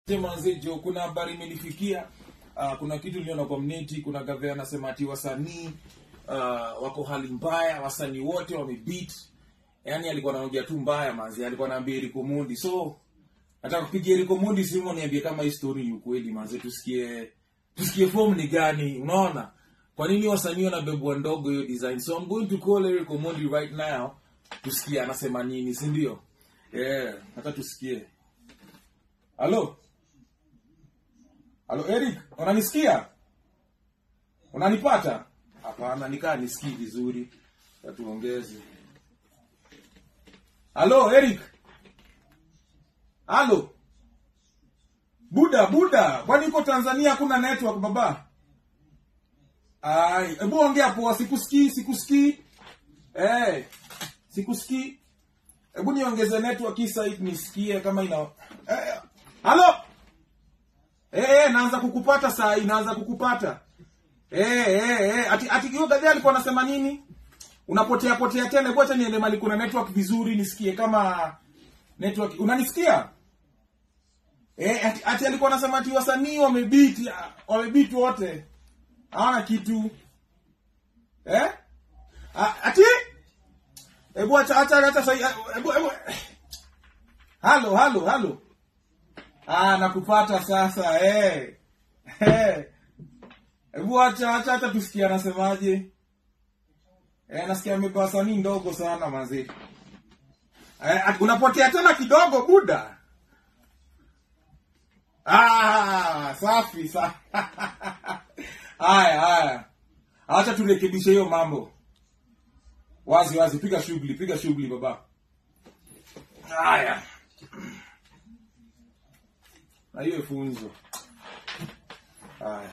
Manzejo, kuna habari imenifikia. Uh, kuna kitu niliona kwa mneti, kuna gavana anasema ati wasanii uh, wako hali mbaya, wasanii wote wamebeat. Yaani alikuwa anaongea tu mbaya manzi, alikuwa anaambia Eriko Mundi. So nataka kupigia Eriko Mundi simu niambie kama hii story ni ukweli manzi, tusikie tusikie form ni gani, unaona? Kwa nini wasanii wanabebwa ndogo hiyo design? So I'm going to call Eriko Mundi right now tusikie anasema nini, si ndio? Yeah, hata tusikie. Halo? Halo Eric, unanisikia? Unanipata? Hapana, nikaa nisikii vizuri. Tatuongeze. Halo Eric. Halo. Buda, Buda, kwani uko Tanzania hakuna network baba? Ai, hebu ongea poa, sikusikii, sikusikii. Eh, sikusikii. Hebu niongeze network hii site nisikie kama ina eh, Halo? Eh, eh, naanza kukupata saa hii, naanza kukupata. Eh, eh, eh, ati ati hiyo gadhi alikuwa anasema nini? Unapotea potea tena, hebu acha niende mali kuna network vizuri nisikie kama network. Unanisikia? Eh, ati, ati alikuwa anasema ati wasanii wamebeat, wamebeat wote. Hawana kitu. Eh? A, ati Hebu acha acha acha sasa. Hebu hebu. Halo, halo, halo. Ah, nakupata sasa eh. Eh. Hebu acha acha acha tusikie anasemaje. Eh, nasikia amebeba wasanii ndogo sana manzi. Eh, at- unapotea tena kidogo buda. Ah, safi safi. Haya, haya. Acha turekebishe hiyo mambo. Wazi wazi, piga shughuli, piga shughuli baba. Haya. Na hiyo funzo.